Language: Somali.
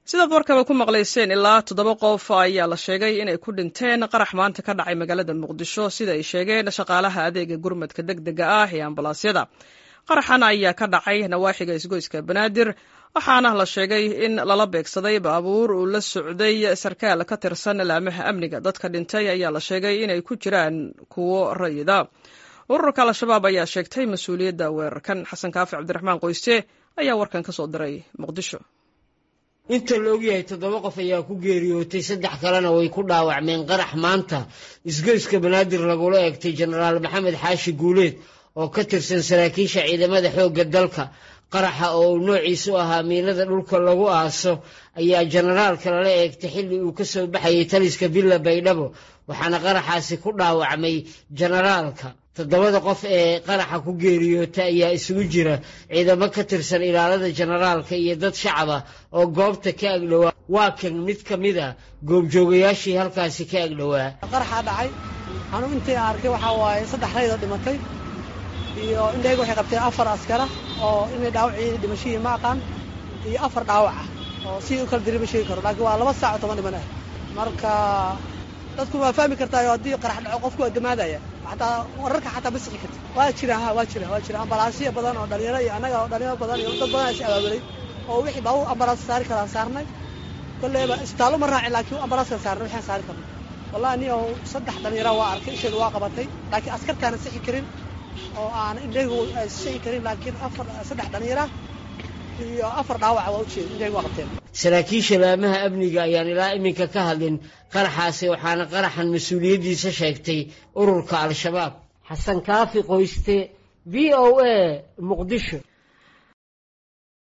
sidaad warkaba ku maqlayseen ilaa toddoba qof ayaa la sheegay inay ku dhinteen qarax maanta ka dhacay magaalada muqdisho sida ay sheegeen shaqaalaha adeega gurmadka deg dega ah ee ambalaasyada qaraxan ayaa ka dhacay nawaaxiga isgoyska banaadir waxaana la sheegay in lala beegsaday baabuur uu la socday sarkaal ka tirsan laamaha amniga dadka dhintay ayaa la sheegay inay ku jiraan kuwo rayida ururka al-shabaab ayaa sheegtay mas-uuliyadda weerarkan xasan kaafi cabdiraxmaan qoyste ayaa warkan ka soo diray muqdisho inta la ogyahay toddoba qof ayaa ku geeriyootay saddex kalena way ku dhaawacmeen qarax maanta isgoyska banaadir lagula eegtay jenaraal maxamed xaashi guuleed oo ka tirsan saraakiisha ciidamada xoogga dalka qaraxa oo uu noociisu ahaa miinada dhulka lagu aaso ayaa jenaraalka lala eegtay xilli uu ka soo baxayay taliska villa baydhabo waxaana qaraxaasi ku dhaawacmay jenaraalka toddobada qof ee qaraxa ku geeriyoota ayaa isugu jira ciidamo ka tirsan ilaalada jenaraalka iyo dad shacaba oo goobta ka agdhowaa waa kan mid ka mid a goobjoogayaashii halkaasi ka agdhowaa qaraxaa dhacay anuu intii arkay waxaa waaye saddex raydoo dhimatay iyo indhayga waxay qabteen afar askara oo inay dhaawacii dhimashihii ma aqaan iyo afar dhaawaca oo si u kala diri ma sheegi karo laakiin waa laba saac oo toban dhiman ah marka dadku waa fahmi kartaayo haddii qarax dhaco qofku waa damaadaya xataa wararka xataa ma sixi karti waa jira ha waa jira waa jira ambalaasyo badan oo dhalinyaro iyo annaga oo dhalinyaro badan iyo dad badan is abaabulay oo wixii baa ambalaas saari karaan saarnay kolleyba isbitaallo ma raacin laakiin ambalaaskan saarnay waxaan saari karnay wallahi ni oo saddex dhalinyaro waa arkay isheedu waa qabatay laakiin askartaana sixi karin oo aan indhagu sixi karin laakiin afar saddex dhalinyara iyo afar dhaawaca waa ujeeda indhagu waa qabteen saraakiisha laamaha amniga ayaan ilaa iminka ka hadlin qaraxaasi waxaana qaraxan mas-uuliyaddiisa sheegtay ururka al-shabaab xasan kaafi qoyste v o a muqdisho